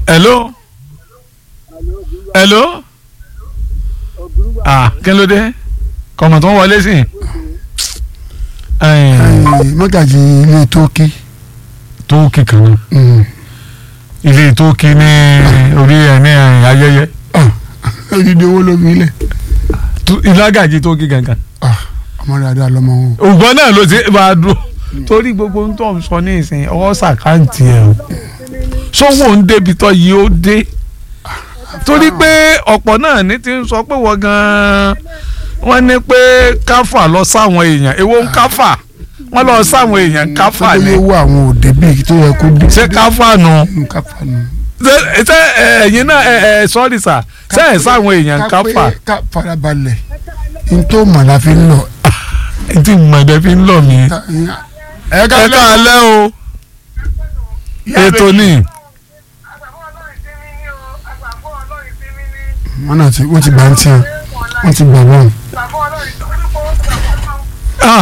hello hello ah kí ló dé kọ̀mọ̀ tó ń wọlé sí mọ́gàjì ilé tókì tó kíkan náà ilé tó kí ní orí ẹ̀ ní ayẹyẹ odidi owó lómi ilẹ̀ ìlágàjì tó kí gangan ọmọ dáadáa lọmọ wọn. ògbọ́n náà ló ti máa dúró torí gbogbo ń tọ́ sọ ní ìsìn ọwọ́ sàkáǹtì ẹ̀ o sọ́wọ́ ń débi tọ́ yìí ó dé torí pé ọ̀pọ̀ náà ní ti ń sọ pé wọ́n gan-an wọ́n ní pé káfà lọ sáwọn èèyàn èwo ń káfà wọ́n lọ sáwọn èèyàn káfà tó ni yẹ wo àwọn òde bíi tó yẹ kó dé. ṣé káfà nù káfà nù. ṣé ṣé, ẹ̀yin náà ẹ ẹ sọ́ọ́rì sà ṣé ẹ̀ sáwọn èèyàn káfà ká pé ká farabalẹ̀ n tó mọ̀ la fi ń lọ. ẹ ti mọ̀ọ́dẹ́ fi ń lọ mí. ẹ ẹ káalẹ́ o ètò ni wọn náà ti wọ́n ti gbà ń tiẹ̀ wọ́n ti gbà wọ́n. Ah,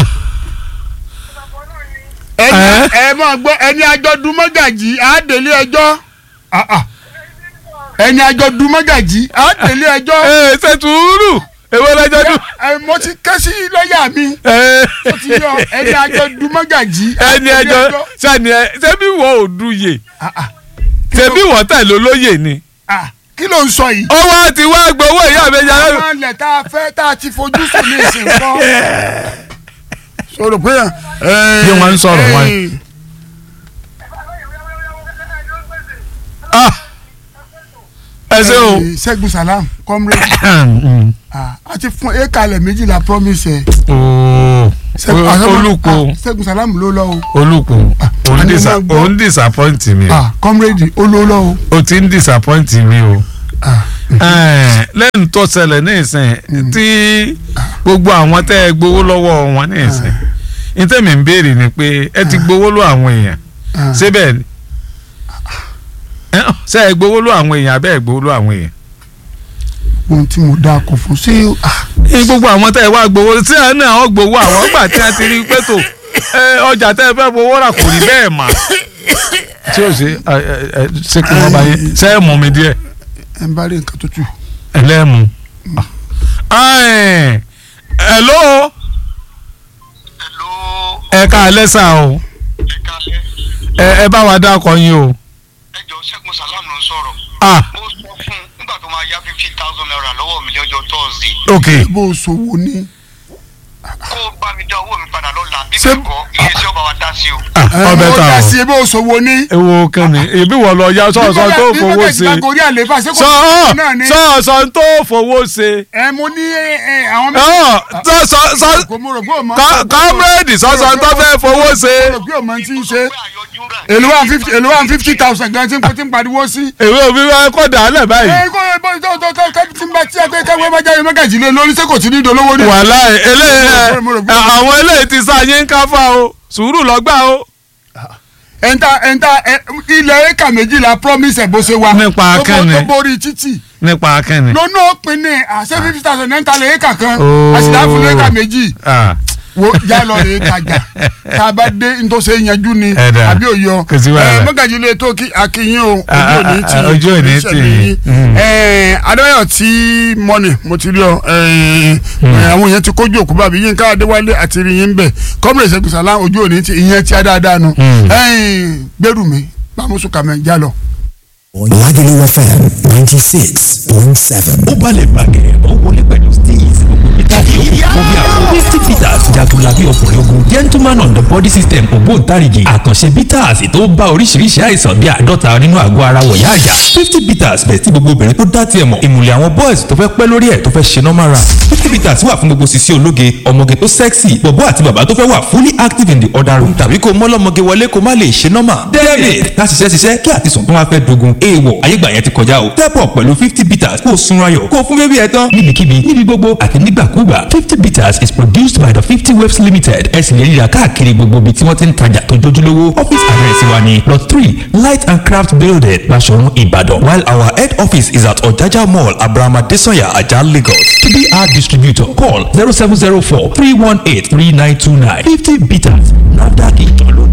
ẹni Ẹ́? ẹ máa gbọ́ ẹni àjọdún mọ́gàjì àádélé ẹjọ́ Ah, ah. ẹni àjọdún mọ́gàjì àádélé ẹjọ́ ẹ ṣe tuuru èwo lẹjọ dùn. ẹ mo ti ké sí lọ́ọ̀yà mi ẹ ó ti yọ ẹni àjọdún mọ́gàjì ẹni ẹjọ sani ẹ ṣebí wọ òdùyè Ah, ah. ṣebí wọ tẹ̀lé olóyè ni. Ah, kí ló ń sọ yìí. ọwọ́ ti wá gbowó ìyá mi yàrá mi. àwọn ilẹ̀ tá a fẹ́ tá a ti fojú sùn ní ìsìn kọ́. sọ̀rọ̀ pé. Bí wọ́n ń sọ̀rọ̀ wọ́n. Ah, ẹ ṣe o. Ṣẹ́gun Salam comrade ah, a ti fún ekalẹ̀ méjìlá promise ẹ̀. ooo Ṣẹ́gun- ah, olùkọ́ ah, Ṣẹ́gun Salam ló lọ o. olùkọ́ òun àní disa- máa gbọ́. òun disappoint mi o Ah, comrade ó ló lọ o. o ti ń disappoint mi o. Ah, Ẹ̀ẹ́n, lẹ́nu tó ṣẹlẹ̀ ní ìsìn tí gbogbo àwọn tẹ́ ẹ gbowó lọ́wọ́ wọn ní ìsìn nítẹ̀mí ń béèrè ni pé ẹ ti gbowó lọ àwọn èèyàn ah. síbẹ̀ ni Ẹ́, ṣé ẹ gbowó lọ àwọn èèyàn abẹ́ ẹ gbowó lọ àwọn èèyàn. ohun tí mo dá kọ fún ṣé ah, ní gbogbo àwọn tẹ́ ẹ wá gbowó tí ẹ náà ọ gbowó àwọn gbà tí a ti rí pé tó ẹ, ọjà tẹ́ ẹ fẹ́ fowó rà kò rí bẹ́ẹ̀ mà. tí o ṣe ẹ, ẹ, ẹ, ṣé kí wọ́n bá yé ṣé ẹ mú mi díẹ̀ ẹ ń bá rí nǹkan tó tù. ẹlẹ́mu. Ẹ̀ẹ́n, hello Hello, ẹ ká alẹ́ sà o ẹ kálẹ́. ẹ ẹ bá wa dákọ yín o. ẹ jọ Ṣẹ́gun Salam ló ń sọ̀rọ̀. ah mo sọ fún un nígbà tó máa yá fifty thousand naira lọ́wọ́ mi lọ́jọ́ Thursday. ok bó o ṣòwò ní. kó o bá mi dá owó mi padà lọ́la bí Ṣé- bẹ́ẹ̀ kọ́ iye iṣẹ́ ọba wa dá sí o. ah ọbẹ̀ ó ta dá o sí bó o ṣòwò ní. ewo kẹ́ni ebi wọ̀ lọ ya sọ̀ọ̀sọ̀ tó bí fowó mọ́gàjì ṣe bá gorí àlééfà ṣé kò sọ̀ọ̀ náà ni. sọ̀ọ̀sọ̀ tó fowó ṣe ẹ mo ní ẹ, ẹ, àwọn ọ̀ sọ̀ọ̀sọ̀ kò mo rò pé o mọ. kọ́mírèdì sọ̀ọ̀sọ̀ tó fẹ́ fowó ṣe mo rò pé o mọ ti ń ṣe. pé àyọjú rẹ̀. èlò one fifty èlò one fifty thousand gan tí n tí n pariwo sí. èwe òbí wa kọ́ dàálẹ̀ báyìí ẹ kó ẹ bọ́ tó tó tó tó tí n bá tí a pé káwé bá jáde mọ́gàjì lé lórí sẹ́kò tí ní dolówó ní. wàhálà eléyìí Mo rò pé- ẹ, àwọn eléyìí ti sá yín káfá o sùúrù lọ́gbà o. ẹ̀ńtà ẹ̀ńtà ẹ, ilẹ̀ éka méjìlá promise ẹ̀ bó ṣe wà. Nípa Tó bo- kẹ́ni. tó borí títì. nípa akẹ́ni. lónà òpin ní àṣẹ fifty thousand ẹ̀ńtà lè éka kan Oh. àṣìláàfù lè éka méjì. Ah, wo já lọ rè tajà tá a bá dé ntọ́sẹ̀ yanjú ni Ẹ dà. àbí òyọ Kò sí wàhálà. mọ́gàjì lè tó kí akínyìn o Ah, ojú òní ah, tì ah, ojú òní tì yín. Mm. adéwáyọ̀ tí mọ́nì mo ti rí ọ eh, eh, àwọn èèyàn ti kójú òkú bàbí Yínká Adéwálé àti rí yín bẹ̀ kọ́mìrì Ṣẹ́gun Sàlám ojú òní tì ìyẹn tí a dáadáa nu Mm. gbẹrù mi bámusu kàmẹ́ já lọ. Lagelu FM ninety six point seven. ó balẹ̀ bàgẹ́ ó wọlé pẹ̀lú steez gbogbo peter yòókù kó bí àwọn fifty peters jagunlabi ọkùnrin ogun gentleman on the body system ògbóǹtarìgì àkànṣe bitters tó bá oríṣiríṣi àìsàn bíi àádọ́ta nínú àgọ́ ara wọ̀yá àjà fifty peters bẹ̀ tí gbogbo obìnrin tó dá tiẹ̀ mọ̀ ìmùlẹ̀ àwọn boys tó fẹ́ pẹ́ lórí ẹ̀ tó fẹ́ ṣe normal run fifty peters wà fún gbogbo sisi ológe ọmọge tó sexy bọ̀bọ́ àti bàbá tó fẹ́ wà fully active in the other room tàbí kó mọ́lọ́mọge wọlé kó má lè ṣe normal david láti ṣiṣẹ́ ṣiṣẹ́ kí àtisùn tó wá fẹ́ dogun èèwọ̀ ayégbà yẹn ti kọjá o step up pẹ̀lú fifty bitters kó o sunra yọ̀ kó o fún bébí ẹ tán níbikíbi níbi gbogbo àti nígbàkúgbà fifty bitters is produced by the fifty waves limited ẹ sì lè ríra káàkiri gbogbo ibi tí wọ́n ti ń tajà tó jójúlówó office address wa ni lot three light and craft building Basọ̀run Ìbàdàn while our head office is at Ọ̀jájá mall Abraham Adesanya Ajah Lagos to be our distributor call zero seven zero four three one eight three nine two nine fifty bitters NAFDAC ìjọ ló